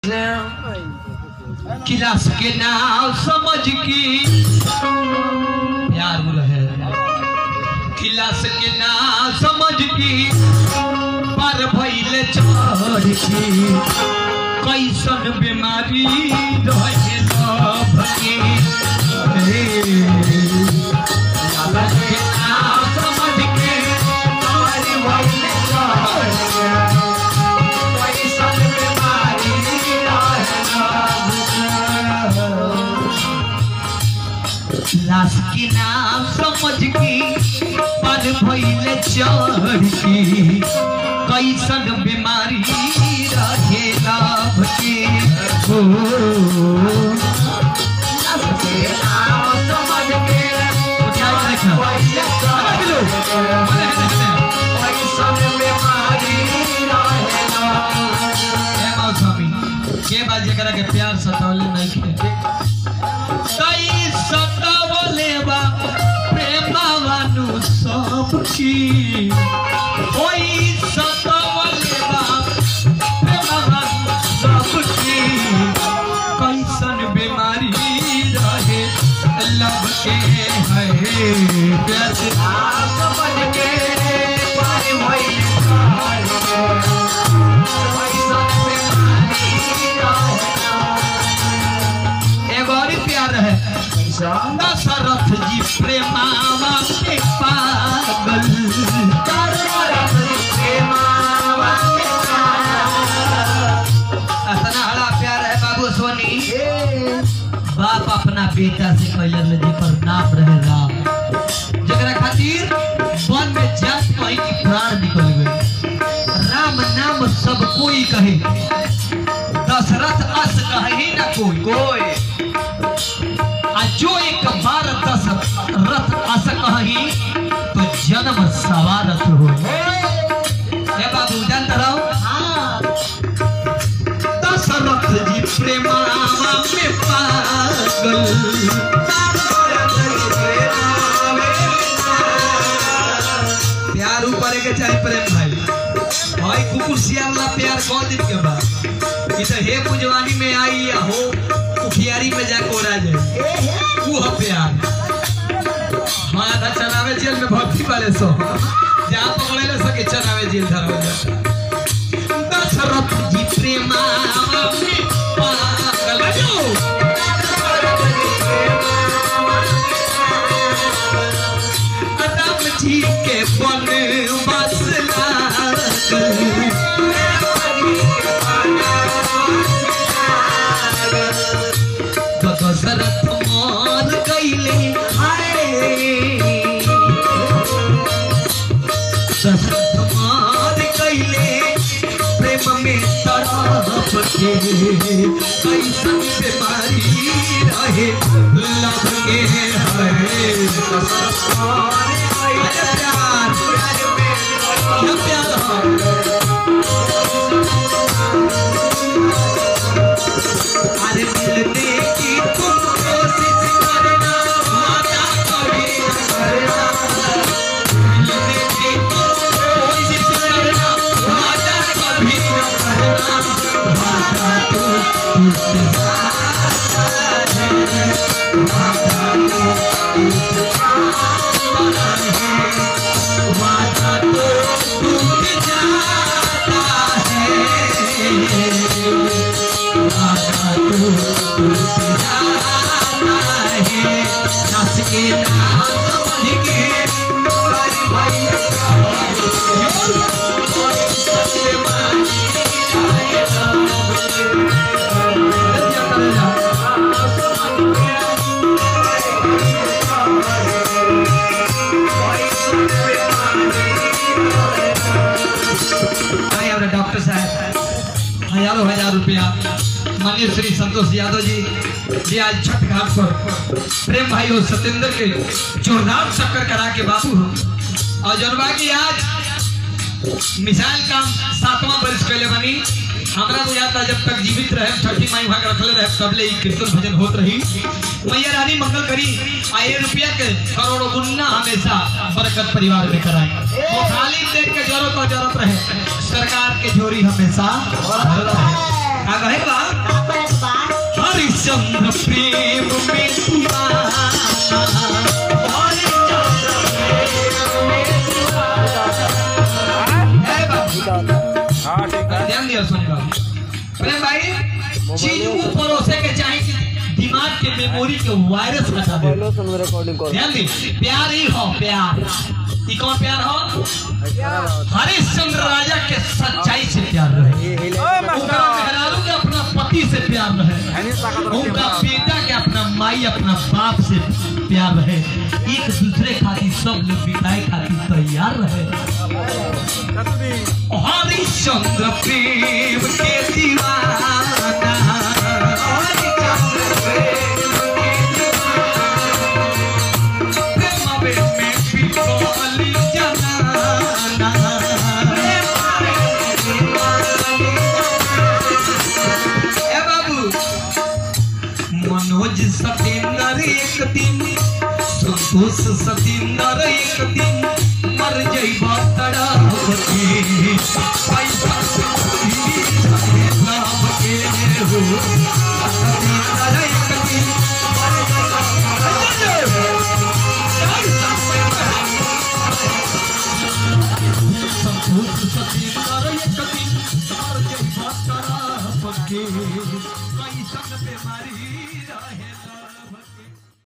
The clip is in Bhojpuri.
किलास के नाव समझ की प्यार बोल है किलास के नाव समझ की पर भइले चढ़ की कैसन बीमारी रहे लभ की हे, किलास के नाव समझ के पर भइले चढ़ की, कैसन बीमारी रहे लभ की। लाश की नाम समझ की पर भइले चढ़ की कैसन बीमारी रहे लाभ के हो लाश के नाम समझ के उठाई देखना। अरे बिलो, अरे देखना। कैसन बीमारी रहे लाभ के। हे मौसमी, के बात जेकरा के प्यार सतावले नहीं के कई सतावले बा प्रेमावानु सबकी कोई सतावले बा प्रेमावानु सबकी कैसन बीमारी रहे लब के है प्यार से आप समझ के पाए भई कैसन बीमारी रहे एगो और ही प्यार है दशरथ जी प्रेमावा के पागल दशरथ जी प्रेमावा के पागल। अतना हड़ा प्यार है बाबू सोनी बाप अपना बेटा से कहले ले जेकर नाम रहे राम जकरा खातिर वन में जात कहीं की प्राण निकल गए राम नाम सब कोई कहे दशरथ अस कहे ना कोई कोई आ जो एक बार दस रथ अस कही तो जन्म सवारथ हो हे बाबू जानते रहो दशरथ जी प्रेमावा में पागल प्यार ऊपर के चाहे प्रेम भाई भाई कुकुर सियाला प्यार कौ दिन के बाद ई तो हे पुजवानी में आई या हो कुखियारी में जा कोरा जाए वो है प्यार हाँ था चनावे जेल में भक्ति वाले सो जहाँ पकड़े ले सके चनावे जेल धरवा जाता दशरथ जी प्रेमा में पागल बजो राम जी के बन बसला दशरथ मान गईले हाय दशरथ मान गईले प्रेम में तड़प के कैसन बीमारी रहे लभ के है दशरथ मान गईले प्यार क्या प्यार है अरे मिलने की तुम कोशिश करना माता कभी न करना मिलने की तुम कोशिश करना माता कभी न करना माता तो टूट जाता है माता तो टूट जाता है माता तो टूट जाता है डॉक्टर साहब हजारों हजार रुपया माननीय श्री संतोष यादव जी जी आज छठ घाट पर प्रेम भाई और सत्येंद्र के जोरदार चक्कर करा के बाबू हो और जनवा की आज मिसाइल काम सातवां वर्ष कैले बनी हमरा बुझाता जब तक जीवित रहे छठी माई भाग रखले रहे सबले ई कीर्तन भजन होत रही मैया रानी मंगल करी आए रुपया के करोड़ों गुन्ना हमेशा बरकत परिवार में कराए वो खाली देख के जरूरत और जरूरत रहे सरकार के झोरी हमेशा भरत रहे का कहे बा हरिश्चंद्र प्रेम में दीवाना हरिश्चंद्र प्रेम में दीवाना ए बाबू हाँ ठीक है ध्यान दिया सुन बाबू प्रेम भाई चीज वो परोसे के चाहे कि दिमाग के मेमोरी के वायरस हटा दे पहले सुन रिकॉर्डिंग कर ध्यान दी प्यार ही हो प्यार ई कौन प्यार हो हरिश्चंद्र राजा के सच्चाई से प्यार रहे ये हिले ओए उनका मास्टर मेहरारू के अपना पति से प्यार रहे हैनी ताकत रखिए उनका बड़ा। बेटा के अपना माई अपना बाप से प्यार रहे एक दूसरे खातिर सब लोग बिताए खातिर तैयार रहे चतुरी हरिश्चंद्र प्रेम के दीवाना हरिश्चंद्र प्रेम के दीवाना प्रेम में बिकल जनाना ए बाबू मनोज सतेंद्र एक दिन संतोष सतेंद्र एक दिन मर जइबा तड़प के पैसा नाम के हो सतेंद्र एक दिन मर जइबा संतोष सतेंद्र